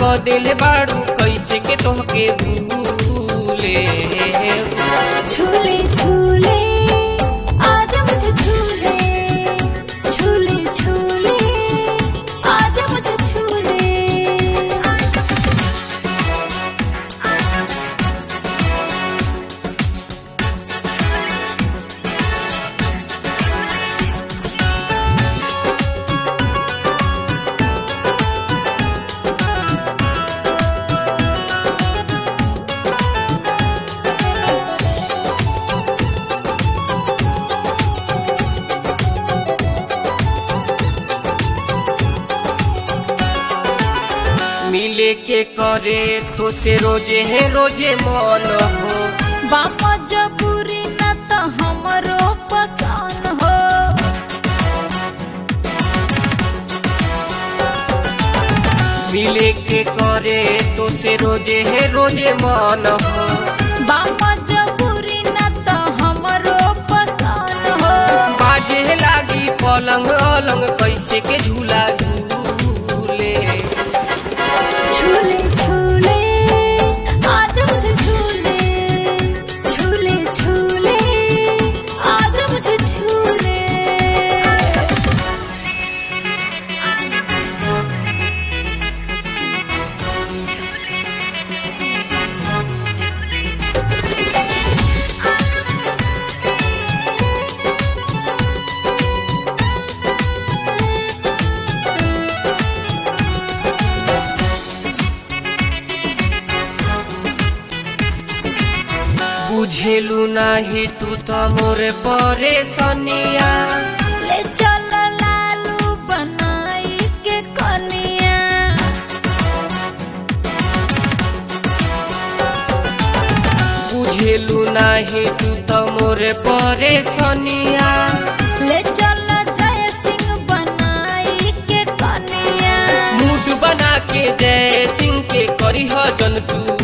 क दिल बाड़ू कैसे के तोहके भूले झूले झूले आजा मुझे झूले झूले झूले आजा मुझे झूले मिले के करे तो से रोजे है रोजे मन हो बामा जबूरी न त हमरो पसान हो मिले के करे तो से रोजे है रोजे मन हो बामा जबूरी न त हमरो पसान हो बाजे लागी पलंग अलंग कैसे के झूला झूले झूले झूले आजा मुझे झूले झूले झूले आजा मुझे झूले बुझेलू नाही तू तो मोरे परेशानिया ले चल लालू बनाई के कनिया बुझेलू नाही तू तो मोरे परेशानिया ले चल जय सिंह बनाई के कनिया मूड बना के जय सिंह के करी जन तू